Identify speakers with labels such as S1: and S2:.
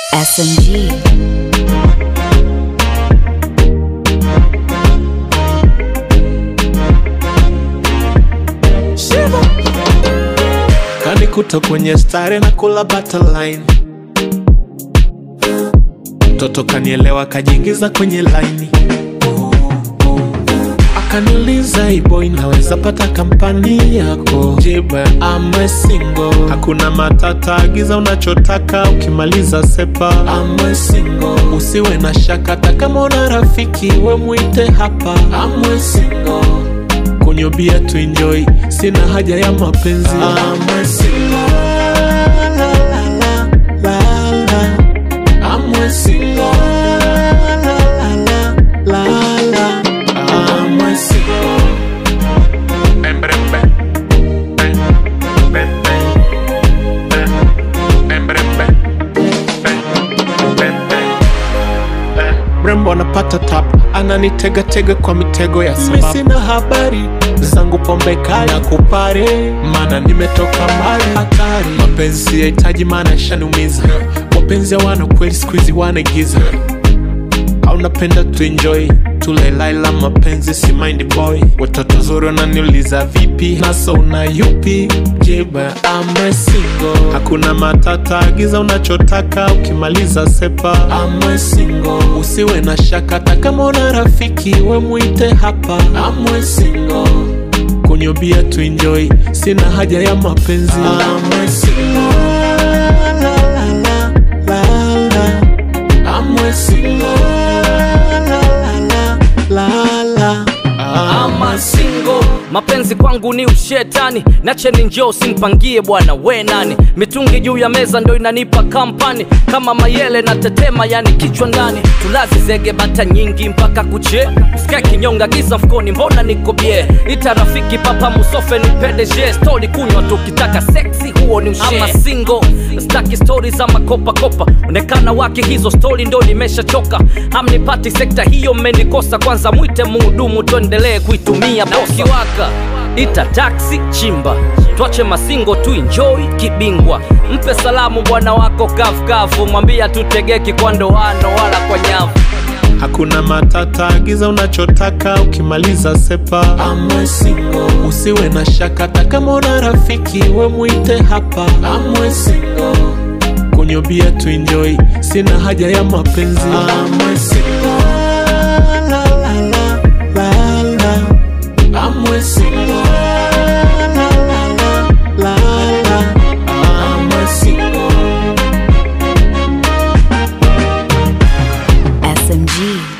S1: SMG.
S2: kanikuta kwenye stare na kula butterline mtoto kanielewa kajiingiza kwenye laini akaniuliza ibo inaweza pata kampani yako jibu I'm single hakuna matata agiza unachotaka ukimaliza sepa I'm single usiwe na shaka hata kama una rafiki we mwite hapa I'm single kunywa bia tu enjoy sina haja ya mapenzi I'm single la, la, la, la, la. I'm single la, la, la, la, la. I'm single Bem, bem, bem. Bem, bem, bem. Bem, bem, bem, bem. Bem, bem, bem. mrembo anapata tap ananitegatega kwa mitego ya sababu sina habari zangu pombe kali na kupare mana nimetoka mbali hatari mapenzi yahitaji maana yashaniumiza wapenzi hawana kweli skuizi wanaigiza au napenda tuenjoy tulelaila mapenzi si mind boy watoto zuri wananiuliza vipi naso una yupi jiba I'm single hakuna matata agiza unachotaka ukimaliza sepa I'm single usiwe na shaka hata kama una rafiki we mwite hapa I'm single kunywa bia tu enjoy sina haja ya mapenzi I'm single la, la, la, la, la. I'm single la, la, la, la, la.
S3: ama single mapenzi kwangu ni ushetani nacheni njoo simpangie bwana we nani mitungi juu ya meza ndo inanipa kampani kama mayele na tetema yani kichwa ndani tulazi zege bata nyingi mpaka kuche sika kinyonga giza mfukoni mbona niko bie ita rafiki papa musofe ni pdg stori kunywa tukitaka seksi huo ni ushe ama single staki stori za makopakopa onekana wake hizo stori ndo nimeshachoka hamnipati sekta hiyo mmenikosa kwanza mwite muhudumu tuendelee kuitumia na ukiwaka ita taksi chimba twache masingo tu enjoy kibingwa mpe salamu bwana wako kavukavu mwambia tutegeki kwa ndoano wala kwa nyavu
S2: hakuna matata agiza unachotaka ukimaliza sepa I'm single usiwe na shaka hata kama una rafiki we mwite hapa I'm single kunywa bia tu enjoy sina haja ya mapenzi I'm single la, la, la, la, la. I'm single la, la, la, la, la. I'm single
S1: SMG.